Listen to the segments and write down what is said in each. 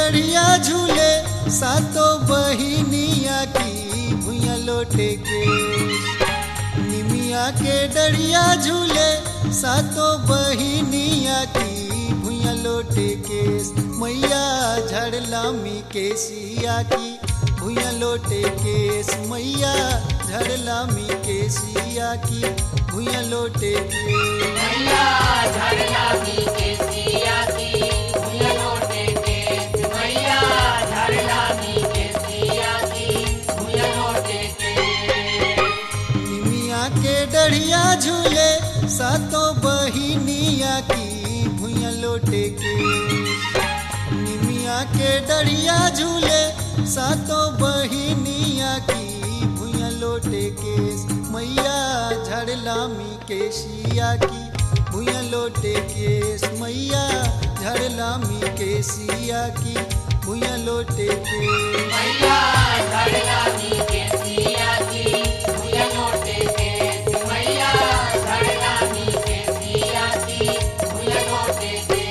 डढ़िया झूले सातो बहिनिया की भुइया लोटे के निमिया के डढ़िया झूले सातो बहिनिया की भुइया लोटे के मैया झड़लामी के सिया की भुइया लोटे केस मैया झड़लामी के सिया की भुइया लोटे के मैया झड़ला मी के सिया की भुइया लोटे के मैया झड़ला मी के सिया की भुइया लोटे के निमिया के डढ़िया झूले सातों बहिनिया की भुइया लोटे के निमिया के डढ़िया झूले सातों बहिनिया की भुइया लोटे के मैया झड़लामी के सिया की भुइया लोटे के मैया झड़लामी के सिया की भुइया लोटे के मैया झड़ला मी के सिया की भुइया लोटे के मैया झड़ला मी के सिया की भुइया लोटे के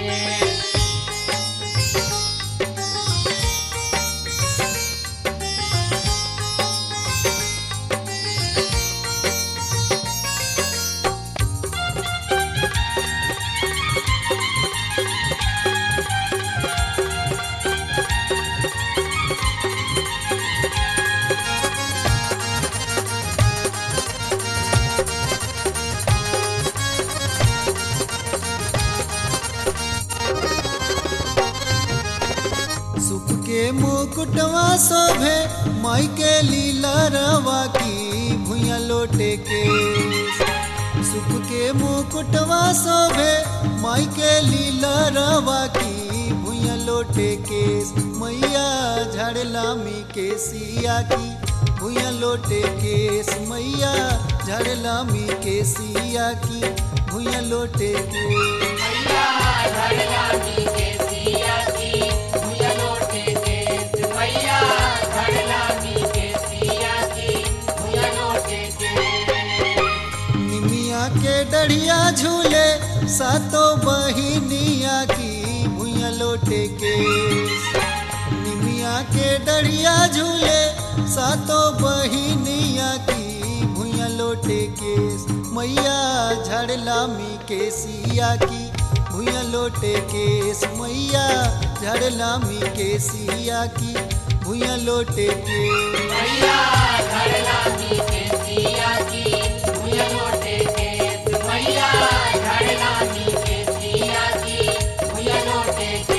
सुख के मुकुटवा शोभे माई के लीला रवा की भुइया लोटे के सुख के मुकुटवा शोभे माई के लीला रवा की भुइया लोटे के मैया झड़लामी के सिया की भुइया लोटे के मैया झड़लामी के सिया की भुइया लोटे के मैया झड़ला मी के सिया की भुइया लोटे के मैया झड़ला मी के सिया की भुइया लोटे के निमिया के डढ़िया झूले सातों बहिनिया की भुइया लोटे के निमिया के डढ़िया झूले सातों बहिनिया की भुइया लोटे के मैया झड़लामी के सिया की भुइया लोटे के मैया झड़लामी के सिया की भुइया लोटे के मैया झड़ला मी के सिया की भुइया लोटे के मैया झड़ला मी के सिया की भुइया लोटे के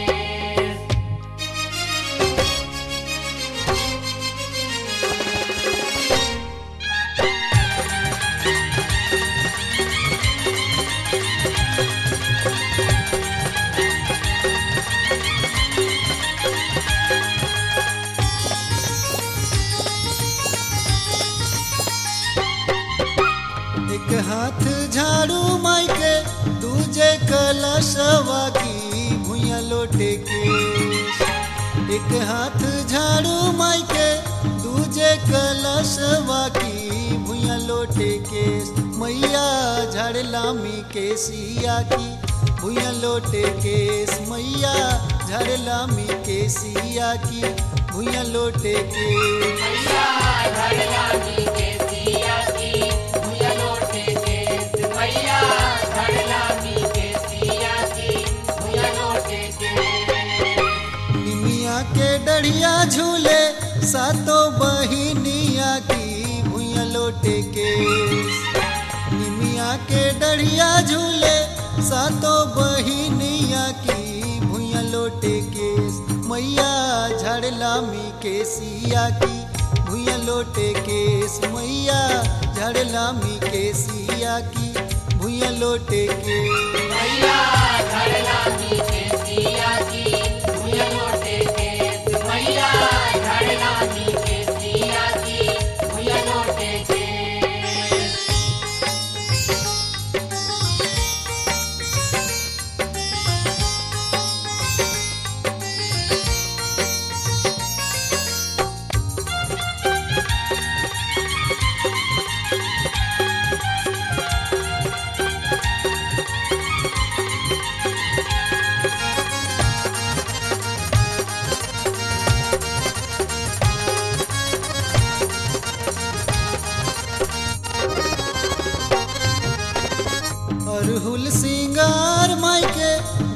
एक हाथ झाड़ू माई के दूजे कलशवा की भुइया लोटे के एक हाथ झाड़ू माई के दूजे कलशवा की भुइया लोटे के मैया झड़लामी के सिया की भुइया लोटे के मैया झड़लामी के सिया की भुइया लोटे के मैया झड़ला मी के सिया की भुइया लोटे के मैया झड़ला मी के सिया की भुइया लोटे के निमिया के डढ़िया झूले सातों बहिनिया की भुइया लोटे के निमिया के डढ़िया झूले सातों बहिनिया की भुइया लोटे के मैया झड़लामी के सिया की भुइया लोटे के मैया झड़लामी के सिया की भुइया लोटे के मैया झड़ला मी के सिया की भुइया लोटे के मैया झड़ला मी के सिया की भुइया लोटे के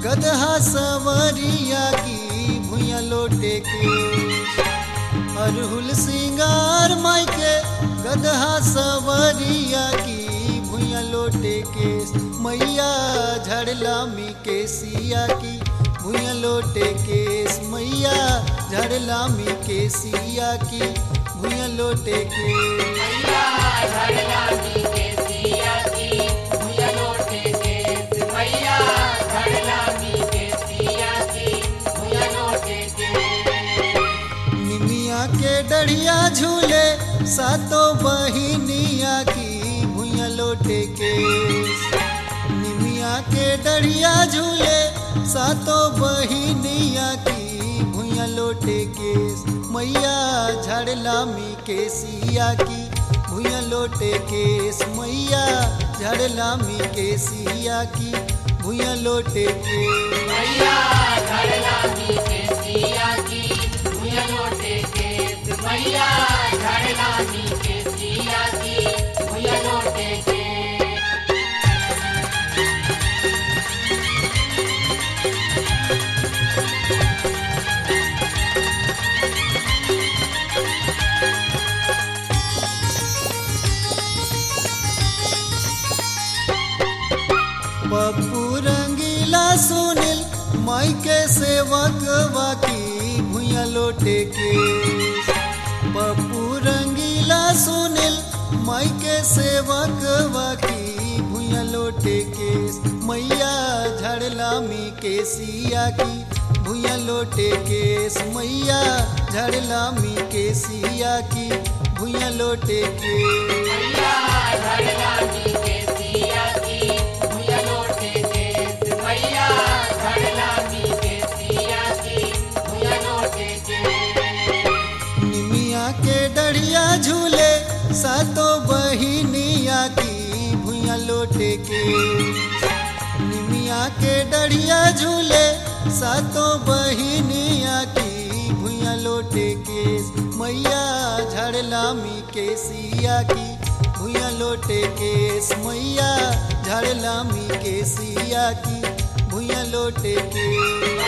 गदहा सवरिया की भुइया लोटे के अरहुल सिंगार माई के गदहा सवरिया की भुइया लोटे के मैया झड़लामी के सिया की भुइया लोटे के मैया झड़लामी के सिया की भुइया लोटे के मैया धड़लामी के सिया की भुया लोटे केस मैया धड़लामी के सिया की भुया लोटे केस निमिया के डढ़िया झूले सातों बहिनिया की भुइया लोटे के निमिया के डढ़िया झूले सातों बहिनिया की भुइया लोटे के मैया झड़लामी के सिया की भुइया लोटे के मैया झड़लामी के सिया की भुइया लोटे के मैया धड़लामी के सिया की भुया लोटे केस मैया धड़लामी के सिया की भुया लोटे केस पप्पू रंगीला सुनील माई के सेवक वाकी भुइया लोटे के पप्पू रंगीला सुनील माई के सेवक वाकी भुइया लोटे के मैया झड़लामी के सिया की भुइया लोटे के मैया झड़लामी के सिया की भुइया लोटे के मैया धड़लामी के सिया की भुया लोटे केस मैया धड़लामी के सिया की भुया लोटे केस निमिया के डढ़िया झूले सातों बहिनिया की भुइया लोटे के निमिया के डढ़िया झूले सातों बहिनिया की भुइया लोटे के मैया झड़लामी के सिया की भुइया लोटे के मैया झड़लामी के सिया की भुइया लोटे के